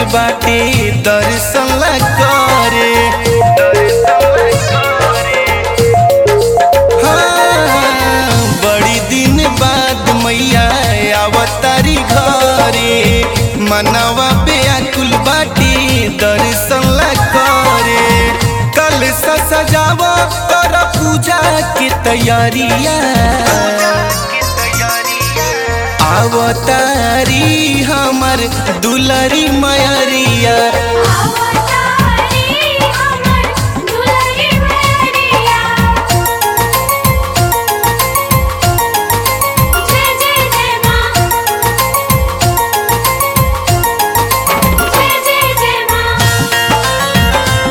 बाटे दर्शन ला करे हाँ, बड़ी दिन बाद मैया आवतारी घरे मनवा बेअकुल बाटी दर्शन ला करे कल से सजावा कर पूजा की तैयारिया आवतारी हमर दुलरी मयरिया अवतारी हमर दुलरी मैया जय जय जय मां जय जय जय मां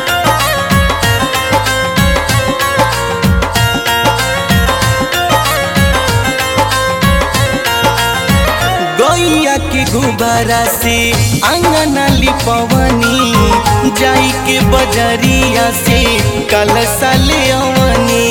गैया के गुब्बारा से अंगना लिपवनी जाई के बजरिया से कलसा ले अवनी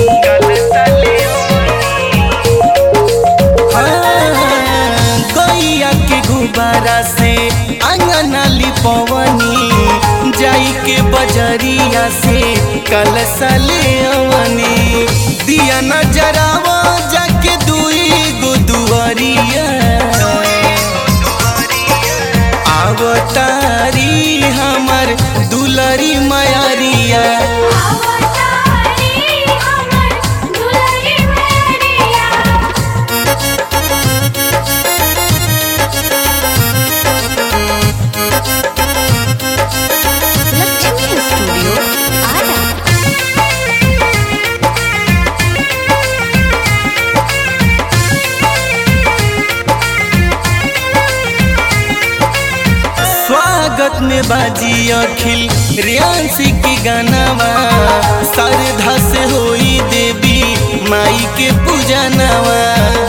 हाँ, गैया के गुब्बारा से अंगना लिपवनी जाई के बजरिया से कलसा ले अवनी दिया नजरावा जाके दुई गो दुआरिया आवतारी हमर दुलरी मयरिया अवतारी हमर दुलरी मैया लक्ष्मी स्टूडियो आरा स्वागत में बाजी अखिल रियांसी के गानावा श्रद्धा से होई देवी माई के पूजनवा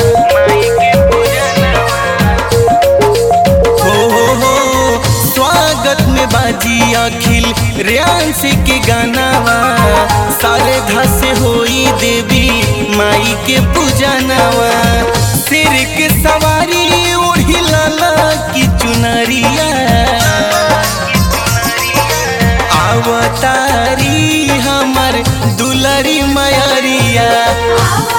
हो हो हो स्वागत में बाजी अखिल रियांसी के गानावा श्रद्धा से होई देवी माई के पूजनवा सिर के सवारी ओढ़ी लाला की चुनरिया आवतारी हमर दुलरी मयरिया अवतारी